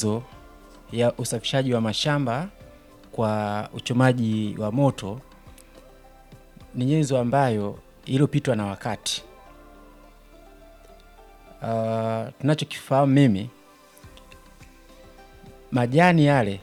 nyenzo ya usafishaji wa mashamba kwa uchomaji wa moto ni nyenzo ambayo iliyopitwa na wakati. Uh, tunachokifahamu mimi, majani yale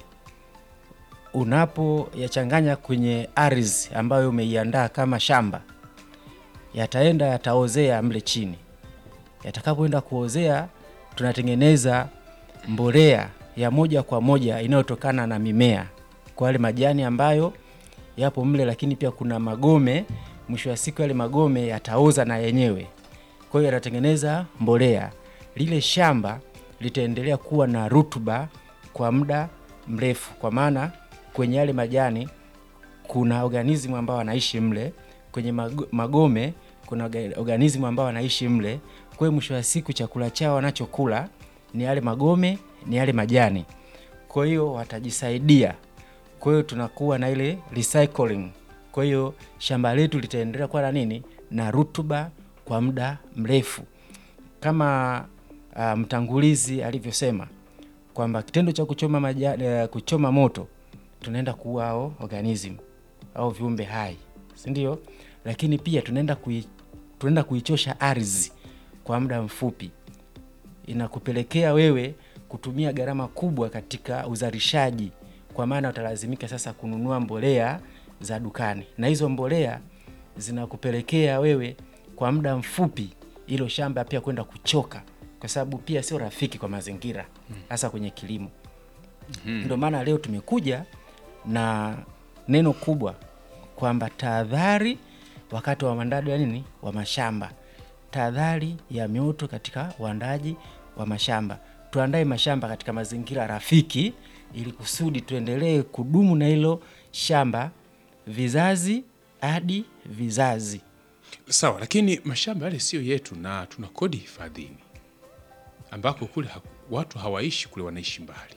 unapoyachanganya kwenye ardhi ambayo umeiandaa kama shamba, yataenda yataozea mle chini. Yatakapoenda kuozea, tunatengeneza mbolea ya moja kwa moja inayotokana na mimea kwa yale majani ambayo yapo mle, lakini pia kuna magome. Mwisho wa siku yale magome yataoza na yenyewe, kwa hiyo yatatengeneza mbolea. Lile shamba litaendelea kuwa na rutuba kwa muda mrefu, kwa maana kwenye yale majani kuna organismu ambao wanaishi mle, kwenye mago- magome kuna orga- organismu ambao wanaishi mle. Kwa hiyo mwisho wa siku chakula chao wanachokula ni yale magome, ni yale majani, kwa hiyo watajisaidia. Kwa hiyo tunakuwa na ile recycling. Kwa hiyo shamba letu litaendelea kuwa na nini, na rutuba kwa muda mrefu, kama uh, mtangulizi alivyosema kwamba kitendo cha kuchoma majani, uh, kuchoma moto tunaenda kuua hao organism au viumbe hai, si ndio? Lakini pia tunaenda kui, tunaenda kuichosha ardhi kwa muda mfupi, inakupelekea wewe kutumia gharama kubwa katika uzalishaji, kwa maana utalazimika sasa kununua mbolea za dukani, na hizo mbolea zinakupelekea wewe kwa muda mfupi hilo shamba pia kwenda kuchoka, kwa sababu pia sio rafiki kwa mazingira, hasa kwenye kilimo. Ndio maana leo tumekuja na neno kubwa kwamba tahadhari wakati wa uandaaji wa nini wa mashamba, tahadhari ya mioto katika uandaaji wa mashamba. Tuandae mashamba katika mazingira rafiki, ili kusudi tuendelee kudumu na hilo shamba vizazi hadi vizazi. Sawa, lakini mashamba yale sio yetu na tuna kodi hifadhini, ambako kule ha watu hawaishi kule, wanaishi mbali.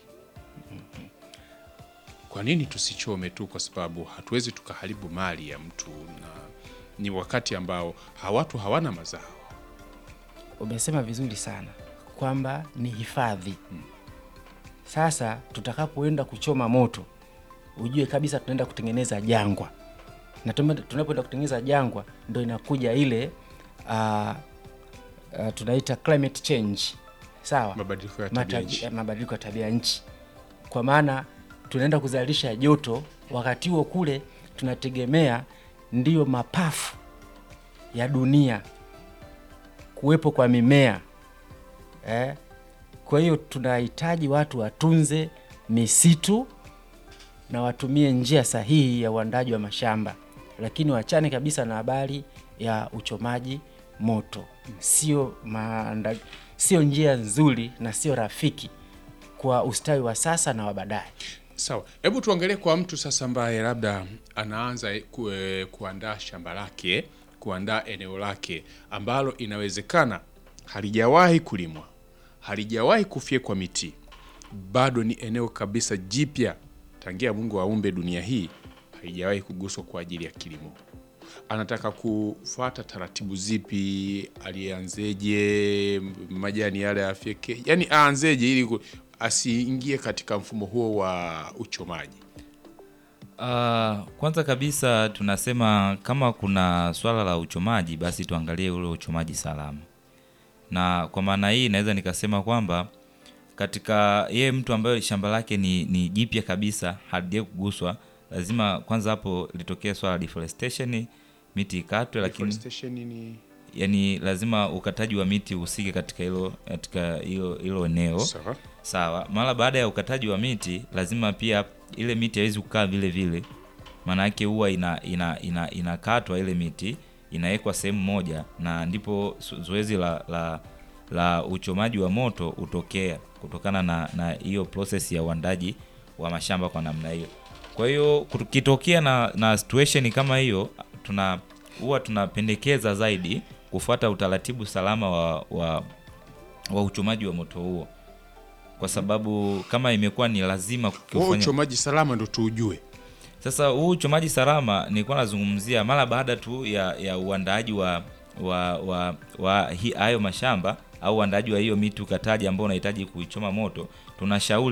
Kwa nini tusichome tu? Kwa sababu hatuwezi tukaharibu mali ya mtu, na ni wakati ambao ha watu hawana mazao. Umesema vizuri sana kwamba ni hifadhi. Sasa tutakapoenda kuchoma moto, ujue kabisa tunaenda kutengeneza jangwa, na tume- tunapoenda kutengeneza jangwa ndo inakuja ile uh, uh, tunaita climate change, sawa, Mabadiliko ya tabia Matabi- nchi. mabadiliko ya tabia nchi, kwa maana tunaenda kuzalisha joto, wakati huo kule tunategemea ndiyo mapafu ya dunia kuwepo kwa mimea eh. Kwa hiyo tunahitaji watu watunze misitu na watumie njia sahihi ya uandaji wa mashamba, lakini wachane kabisa na habari ya uchomaji moto. Sio maanda, sio njia nzuri na sio rafiki kwa ustawi wa sasa na wa baadaye. Sawa, hebu tuangalie kwa mtu sasa ambaye labda anaanza ku, eh, kuandaa shamba lake, kuandaa eneo lake ambalo inawezekana halijawahi kulimwa, halijawahi kufyekwa miti, bado ni eneo kabisa jipya tangia Mungu aumbe dunia hii, haijawahi kuguswa kwa ajili ya kilimo. Anataka kufuata taratibu zipi? Alianzeje? majani yale afyeke, yani aanzeje ili ku- asiingie katika mfumo huo wa uchomaji? Uh, kwanza kabisa tunasema kama kuna swala la uchomaji basi tuangalie ule uchomaji salama, na kwa maana hii naweza nikasema kwamba katika yeye mtu ambaye shamba lake ni, ni jipya kabisa halijawahi kuguswa, lazima kwanza hapo litokee swala la deforestation, miti ikatwe, lakini Deforestation ni yani lazima ukataji wa miti uhusike katika hilo katika hilo hilo eneo sawa. Sawa, mara baada ya ukataji wa miti lazima pia ile miti haiwezi kukaa vile vile, maana yake huwa ina ina ina inakatwa ile miti inawekwa sehemu moja, na ndipo zo- zoezi la, la la uchomaji wa moto hutokea kutokana na na hiyo process ya uandaji wa mashamba kwa namna hiyo. Kwa hiyo kukitokea na na situation kama hiyo, tuna huwa tunapendekeza zaidi kufuata utaratibu salama wa, wa wa uchomaji wa moto huo kwa sababu kama imekuwa ni lazima Huo kufanya uchomaji salama ndo tuujue. sasa huu uchomaji salama nilikuwa nazungumzia mara baada tu ya, ya uandaaji wa wa wa, wa hi- hayo mashamba au uandaaji wa hiyo miti ukataji ambao unahitaji kuichoma moto tunashauri